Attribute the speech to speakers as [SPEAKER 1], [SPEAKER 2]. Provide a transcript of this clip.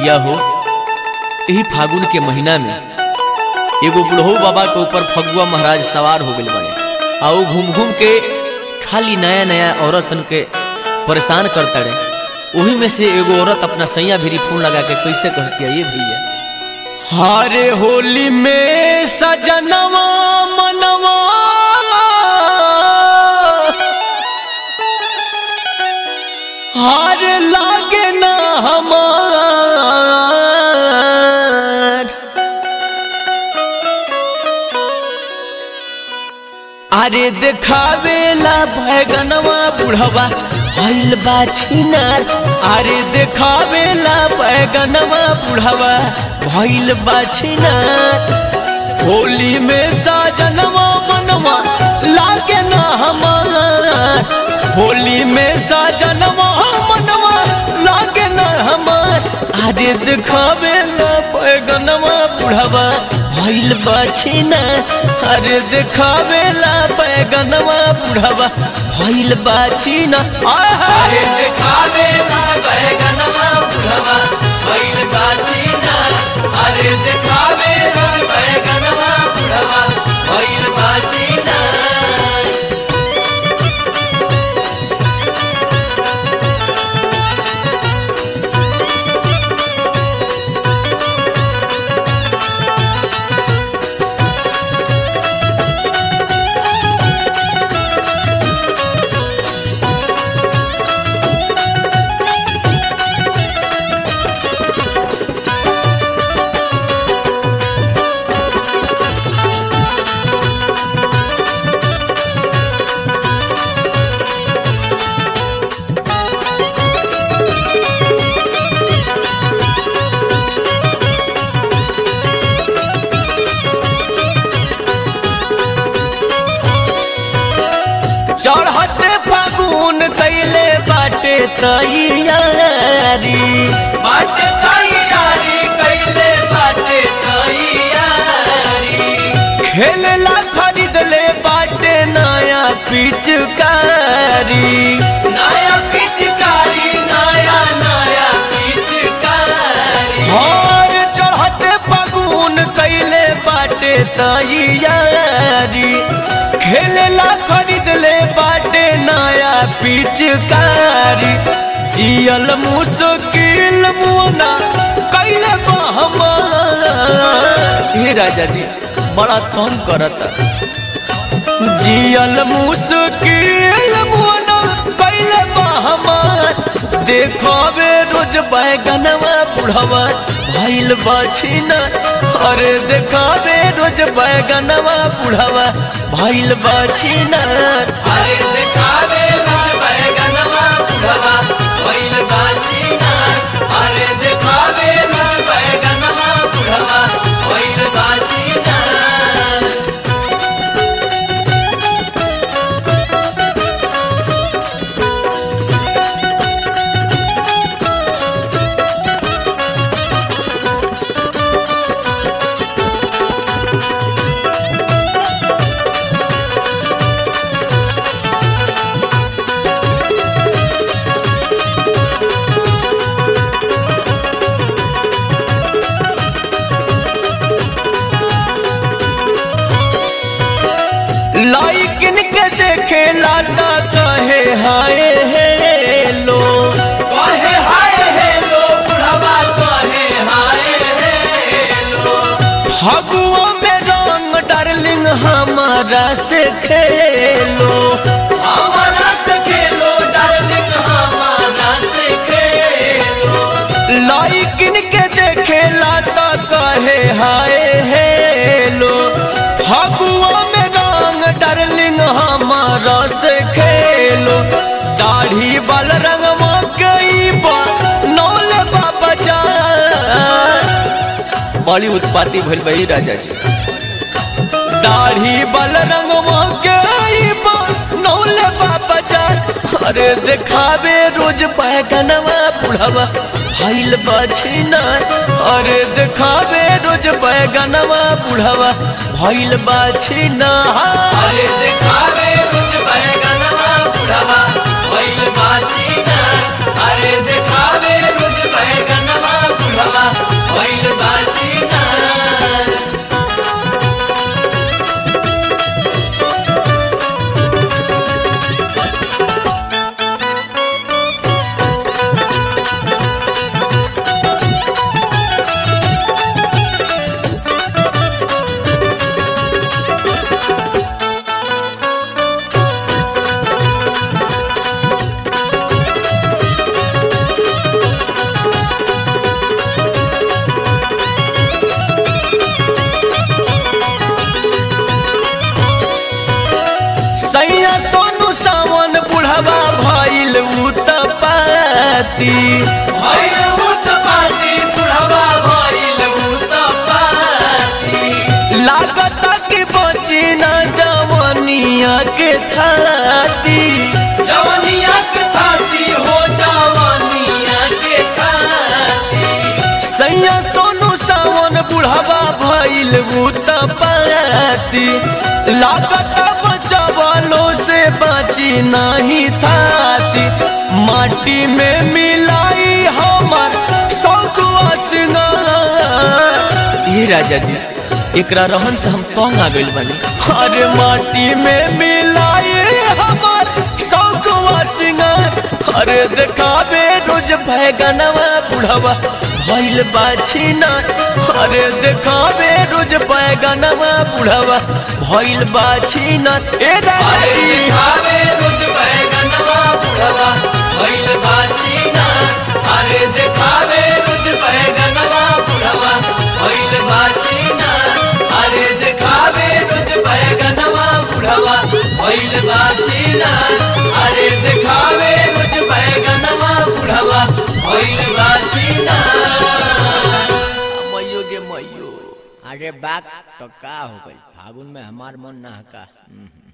[SPEAKER 1] भैया हो यही फागुन के महीना में एगो बुढ़ऊ बाबा के ऊपर फगुआ महाराज सवार हो गए बड़े आ ऊ घूम घूम के खाली नया नया औरत सन के परेशान करता रहे वही में से एगो औरत अपना सैया भी फोन लगा के कैसे कहती है ये भैया हारे होली में सजनवा मनवा हार लागे ना हमार अरे देखावेला बैगनवा बुढ़वा भइल बा छिनार अरे देखावेला बैगनवा बुढ़वा भइल बा छिनार होली में साजनवा मनवा लागे ना हमार होली में साजनवा मनवा लागे ना हमार अरे देखावेला बैगनवा बुढ़वा भइल बा छिनार अरे देखावेला बैगनवा बुढ़वा भइल बा छिनार अरे देखावेला बैगनवा बुढ़वा भइल बा छिनार अरे देखावेला बैगनवा बुढ़वा भइल बा छिनार चढ़ते फागुन कैले बाटे तैयारी बाटे तैयारी कैले बाटे तैयारी खेलला खरीद ले बाटे नया पिचकारी नया पिचकारी नया नया पिचकारी और चढ़ते फागुन कैले बाटे तैयारी खेलला खरीद ले बाटे नया पिचकारी जियल मुश्किल मुना कैले हे राजा जी बड़ा तंग करता जियल मुश्किल मुना कैले हमार देखबे रोज बैगनवा बुढ़वा भइल बछिना अरे देखाबे रोज बैगनवा बुढ़वा भइल बछिना अरे देखाबे रोज बैगनवा बुढ़वा भइल बछिना अरे देखाबे रोज बैगनवा बुढ़वा भइल बछिना लाइकिन के देखे लाता कहे हाय हेलो कहे हाय हेलो बुढ़वा कहे हाय हेलो फगुआ में रंग डार्लिंग हमारा से खेलो हमारा से खेलो डार्लिंग हमारा से खेलो लाइकिन के देखे लाता कहे हाय हेलो फगुआ में रंग डार्लिंग हमारा से खेलो दाढ़ी बाल रंग मकई नौल बाबा जा बड़ी उत्पाती भइल बही राजा जी दाढ़ी बाल रंग मकई नौल बाबा जा अरे देखावे रोज बैगनवा बुढ़वा भइल बछिना अरे देखावे रोज बैगनवा बुढ़वा भइल बछिना अरे देखावे रोज बैगनवा बुढ़वा भइल बछिना अरे देखावे रोज बैगनवा बुढ़वा पाती लागत कि बची न जवनिया के थाती सैया सोनू सावन बुढ़ावा भइल भूत पाती लागत बचवलो से बची नहीं थाती माटी में मिलाई हमर शौक सिंगार ये राजा जी एकरा रहन से हम तंग आ गइल बानी अरे माटी में मिलाई हमर शौक सिंगार अरे देखावे रोज बैगनवा बुढ़वा भइल बाछी ना अरे देखावे रोज बैगनवा बुढ़वा भइल बाछी ना ए राजी
[SPEAKER 2] अरे देखावे रोज बैगनवा बुढ़वा भइल बाछीना
[SPEAKER 1] मइयो गे मइयो
[SPEAKER 3] अरे बात तो का हो गई फागुन में हमार मन ना का